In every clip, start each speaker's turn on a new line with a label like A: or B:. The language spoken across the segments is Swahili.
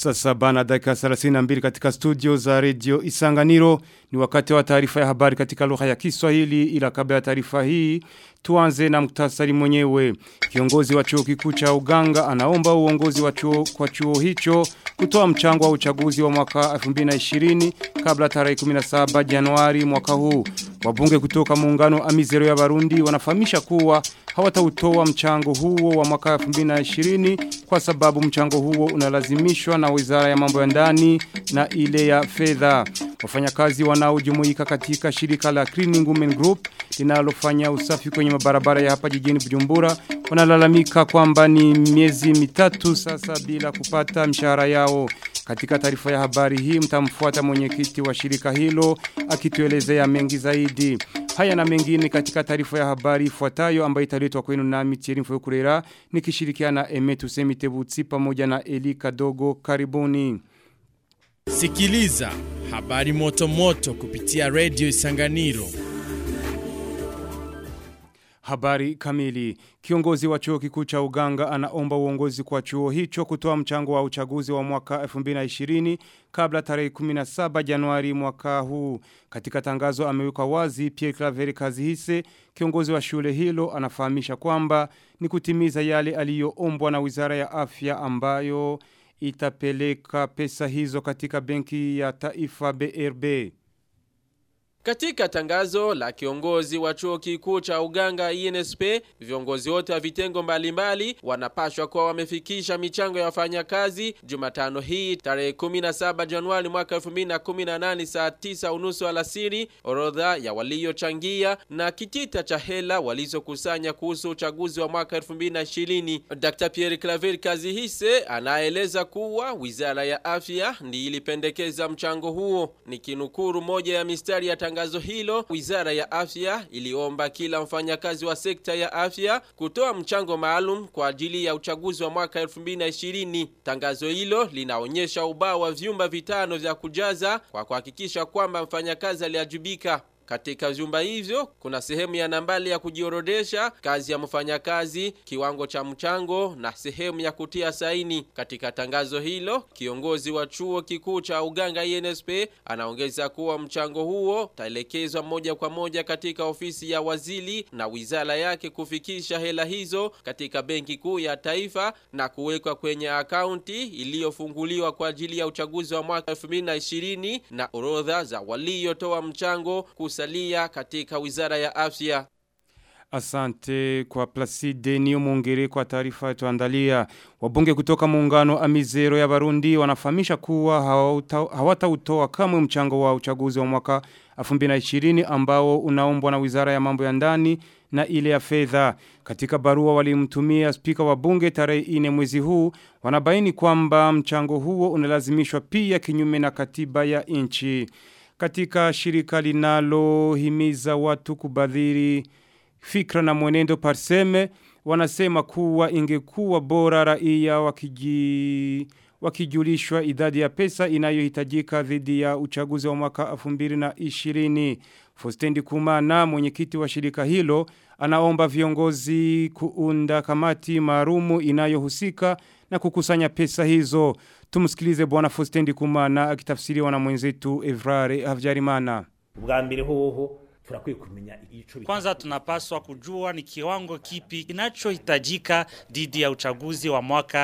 A: Sasa bana dakika 32 katika studio za radio Isanganiro ni wakati wa taarifa ya habari katika lugha ya Kiswahili ila kabla ya taarifa hii tuanze na muktasari mwenyewe. Kiongozi wa chuo kikuu cha Uganga anaomba uongozi wa chuo kwa chuo hicho kutoa mchango wa uchaguzi wa mwaka 2020 kabla tarehe 17 Januari mwaka huu. Wabunge kutoka muungano Amizero ya Barundi wanafahamisha kuwa hawatautoa mchango huo wa mwaka 2020 kwa sababu mchango huo unalazimishwa na Wizara ya Mambo ya Ndani na ile ya Fedha. Wafanyakazi wanaojumuika katika shirika la Cleaning Women Group linalofanya usafi kwenye mabarabara ya hapa jijini Bujumbura wanalalamika kwamba ni miezi mitatu sasa bila kupata mshahara yao. Katika taarifa ya habari hii mtamfuata mwenyekiti wa shirika hilo akituelezea mengi zaidi. Haya na mengine katika taarifa ya habari ifuatayo ambayo italetwa kwenu nami Thierry Mfokurera nikishirikiana na Emetu Semitebutsi pamoja na Eli Kadogo karibuni.
B: Sikiliza habari moto moto kupitia Radio Isanganiro.
A: Habari kamili. Kiongozi wa chuo kikuu cha Uganga anaomba uongozi kwa chuo hicho kutoa mchango wa uchaguzi wa mwaka 2020 kabla tarehe 17 Januari mwaka huu. Katika tangazo ameweka wazi Pierre Claver Kazihise, kiongozi wa shule hilo anafahamisha kwamba ni kutimiza yale aliyoombwa na Wizara ya Afya ambayo itapeleka pesa hizo katika benki ya taifa BRB.
C: Katika tangazo la kiongozi wa chuo kikuu cha Uganga INSP, viongozi wote wa vitengo mbalimbali wanapashwa kuwa wamefikisha michango ya wafanyakazi Jumatano hii tarehe 17 Januari mwaka 2018 saa 9 unusu alasiri, orodha ya waliochangia na kitita cha hela walizokusanya kuhusu uchaguzi wa mwaka 2020. Dr. Pierre Claver Kazihise anaeleza kuwa Wizara ya Afya ndiyo ilipendekeza mchango huo. Nikinukuru moja ya mistari ya tangazo hilo, Wizara ya Afya iliomba kila mfanyakazi wa sekta ya afya kutoa mchango maalum kwa ajili ya uchaguzi wa mwaka 2020. Tangazo hilo linaonyesha ubao wa vyumba vitano vya kujaza kwa kuhakikisha kwamba mfanyakazi aliajibika. Katika vyumba hivyo kuna sehemu ya nambali ya kujiorodesha, kazi ya mfanyakazi, kiwango cha mchango na sehemu ya kutia saini. Katika tangazo hilo, kiongozi wa chuo kikuu cha Uganga INSP anaongeza kuwa mchango huo utaelekezwa moja kwa moja katika ofisi ya waziri na wizara yake kufikisha hela hizo katika benki kuu ya taifa na kuwekwa kwenye akaunti iliyofunguliwa kwa ajili ya uchaguzi wa mwaka 2020 na orodha za waliotoa mchango kusalia katika wizara ya afya.
A: Asante kwa Placide Nio Mungere kwa taarifa tuandalia. Wabunge kutoka muungano Amizero ya Barundi wanafahamisha kuwa hawatautoa kamwe mchango wa uchaguzi wa mwaka 2020 ambao unaombwa na Wizara ya Mambo ya Ndani na ile ya fedha. Katika barua walimtumia spika wa bunge tarehe 4 mwezi huu wanabaini kwamba mchango huo unalazimishwa pia kinyume na katiba ya nchi. Katika shirika linalohimiza watu kubadhiri fikra na mwenendo parseme wanasema kuwa ingekuwa bora raia wakiji wakijulishwa idadi ya pesa inayohitajika dhidi ya uchaguzi wa mwaka 2020. Fostendi Kumana mwenyekiti wa shirika hilo anaomba viongozi kuunda kamati maalumu inayohusika na kukusanya pesa hizo. Tumsikilize bwana Fostendi Kumana akitafsiriwa na mwenzetu Evrare Havjarimana.
D: Ubwa mbere hoho turakwiye kumenya ico
E: Kwanza tunapaswa kujua ni kiwango kipi kinachohitajika dhidi ya uchaguzi wa mwaka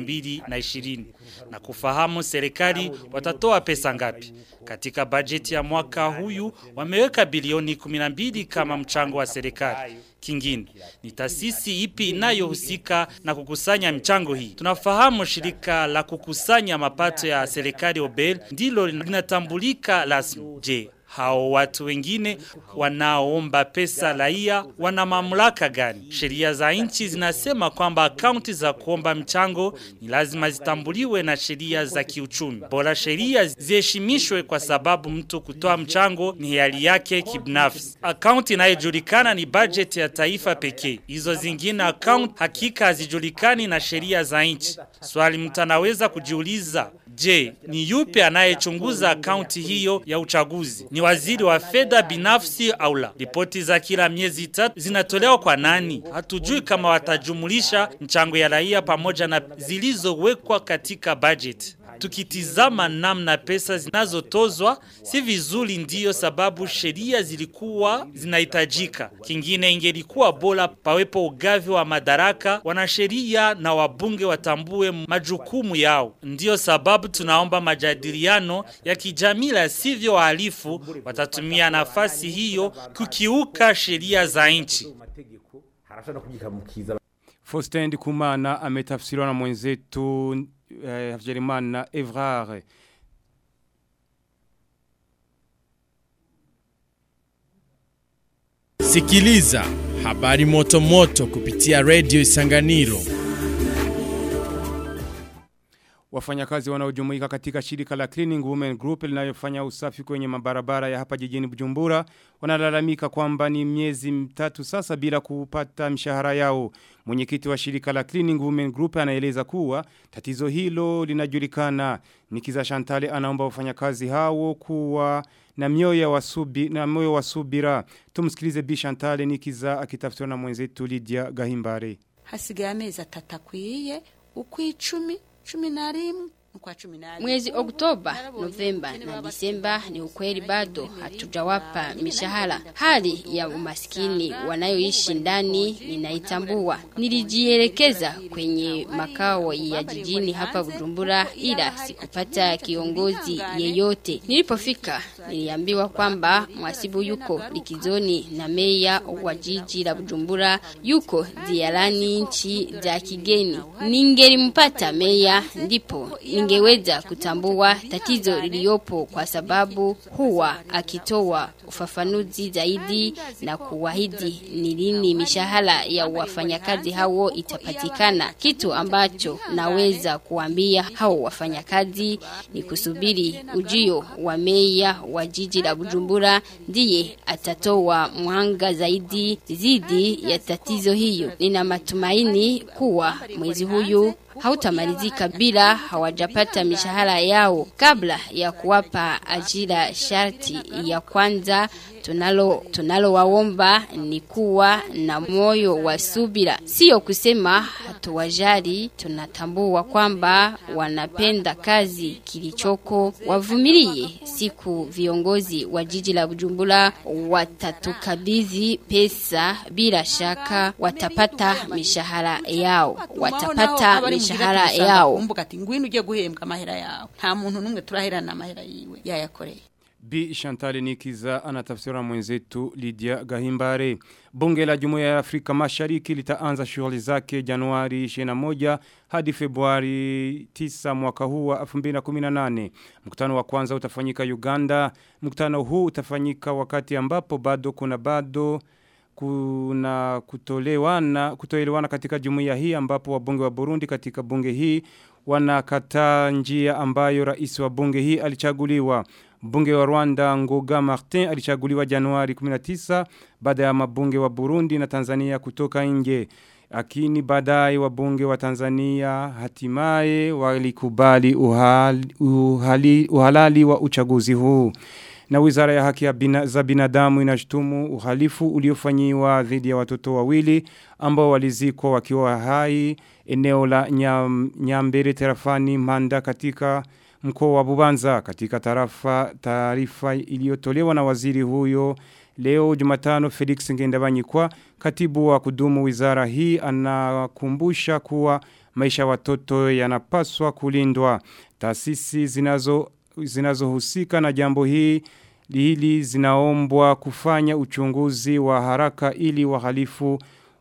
E: 2020 na kufahamu serikali watatoa pesa ngapi. Katika bajeti ya mwaka huyu wameweka bilioni 12 kama mchango wa serikali. Kingine ni taasisi ipi inayohusika na kukusanya michango hii. Tunafahamu shirika la kukusanya mapato ya serikali Obel ndilo linatambulika rasmi. Je, hao watu wengine wanaoomba pesa raia wana mamlaka gani? Sheria za nchi zinasema kwamba akaunti za kuomba mchango ni lazima zitambuliwe na sheria za kiuchumi. Bora sheria ziheshimishwe kwa sababu mtu kutoa mchango ni hiari yake kibinafsi. Akaunti inayojulikana ni budget ya taifa pekee. Hizo zingine account hakika hazijulikani na sheria za nchi. Swali mtu anaweza kujiuliza Je, ni yupi anayechunguza akaunti hiyo ya uchaguzi? Ni waziri wa fedha binafsi au la? Ripoti za kila miezi tatu zinatolewa kwa nani? Hatujui kama watajumulisha mchango ya raia pamoja na zilizowekwa katika budget. tukitizama namna pesa zinazotozwa si vizuri, ndiyo sababu sheria zilikuwa zinahitajika. Kingine ingelikuwa bora pawepo ugavi wa madaraka, wanasheria na wabunge watambue majukumu yao. Ndiyo sababu tunaomba majadiliano ya kijamii, la sivyo wahalifu watatumia nafasi hiyo kukiuka sheria za nchi.
D: harashobora kugikamukiza
A: Faustin Ndikumana ametafsiriwa na mwenzetu eh, Havyarimana Evrard.
B: Sikiliza habari moto moto kupitia Radio Isanganiro.
A: Wafanyakazi wanaojumuika katika shirika la Cleaning Women Group linalofanya usafi kwenye mabarabara ya hapa jijini Bujumbura wanalalamika kwamba ni miezi mitatu sasa bila kupata mshahara yao. Mwenyekiti wa shirika la Cleaning Women Group anaeleza kuwa tatizo hilo linajulikana. Nikiza Shantale anaomba wafanyakazi hao kuwa na mioyo wa subi na moyo wa subira. Tumsikilize Bi Shantale Nikiza akitafsiriwa na mwenzetu Lydia Gahimbare.
F: hasigaye amezi atatu akwiye ukw'icumi cumi na rimwe ukwa cumi na rimwe
G: Mwezi Oktoba, Novemba na Disemba ni ukweli bado hatujawapa mishahara. Hali ya umaskini wanayoishi ndani ninaitambua. Nilijielekeza kwenye makao ya jijini hapa Bujumbura ila sikupata kiongozi yeyote. Nilipofika niliambiwa kwamba mwasibu yuko likizoni na meya wa jiji la Bujumbura yuko ziarani nchi za kigeni. Ningelimpata meya ndipo ningeweza kutambua tatizo liliopo kwa sababu huwa akitoa ufafanuzi zaidi na kuahidi ni lini mishahara ya wafanyakazi hao itapatikana. Kitu ambacho naweza kuambia hao wafanyakazi ni kusubiri ujio wa meya wa jiji la Bujumbura ndiye atatoa mwanga zaidi zidi ya tatizo hiyo. Nina matumaini kuwa mwezi huyu hautamalizika bila hawajapata mishahara yao kabla ya kuwapa ajira sharti ya kwanza tunalo tunalo waomba ni kuwa na moyo wa subira sio kusema hatuwajali tunatambua kwamba wanapenda kazi kilichoko wavumilie siku viongozi wa jiji la Bujumbura watatukabidhi pesa bila shaka watapata mishahara yao watapata mishahara yao
F: umbuga ati ngwino uje guhembwa amahera yawe nta muntu numwe turaherana amahera yiwe yayakoreye
A: Bi Chantal Nikiza anatafsira mwenzetu Lydia Gahimbare. Bunge la Jumuiya ya Afrika Mashariki litaanza shughuli zake Januari 21 hadi Februari 9 mwaka huu wa 2018. Mkutano wa kwanza utafanyika Uganda. Mkutano huu utafanyika wakati ambapo bado kuna bado kuna kutolewana kutoelewana katika jumuiya hii ambapo wabunge wa Burundi katika bunge hii wanakataa njia ambayo rais wa bunge hii alichaguliwa. Bunge wa Rwanda Ngoga Martin alichaguliwa Januari 19 baada ya mabunge wa Burundi na Tanzania kutoka nje. Lakini baadaye wabunge wa Tanzania hatimaye walikubali uhali, uhali, uhalali wa uchaguzi huu. Na wizara ya haki ya bina, za binadamu inashutumu uhalifu uliofanyiwa dhidi ya watoto wawili ambao walizikwa wakiwa hai eneo la nyam, Nyambere terafani Manda katika mkoa wa Bubanza katika tarafa taarifa iliyotolewa na waziri huyo leo Jumatano Felix Ngendabanyikwa katibu wa kudumu wizara hii anakumbusha kuwa maisha ya watoto yanapaswa kulindwa taasisi zinazo zinazohusika na jambo hii hili zinaombwa kufanya uchunguzi wa haraka ili wahalifu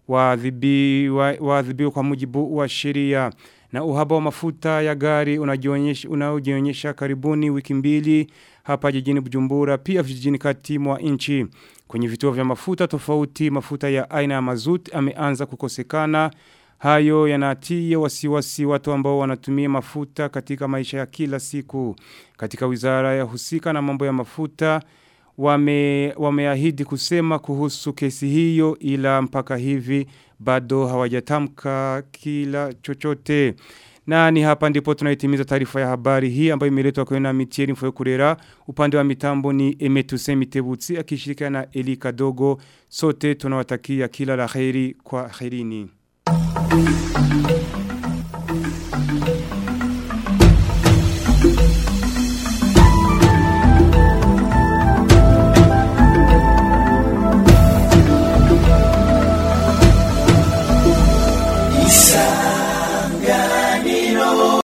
A: waadhibiwe wa, wa kwa mujibu wa sheria na uhaba wa mafuta ya gari unajionyesha unaojionyesha karibuni wiki mbili hapa jijini Bujumbura pia vijijini kati mwa nchi kwenye vituo vya mafuta tofauti mafuta ya aina ya mazut ameanza kukosekana hayo yanatia wasiwasi watu ambao wanatumia mafuta katika maisha ya kila siku katika wizara ya husika na mambo ya mafuta wame wameahidi kusema kuhusu kesi hiyo ila mpaka hivi bado hawajatamka kila chochote. Na ni hapa ndipo tunaitimiza taarifa ya habari hii ambayo imeletwa kwa na Mitieri Mfoyokurera. Upande wa mitambo ni Emetuse Mitebutsi akishirikiana na Elika Dogo. Sote tunawatakia kila la kheri kwa kherini.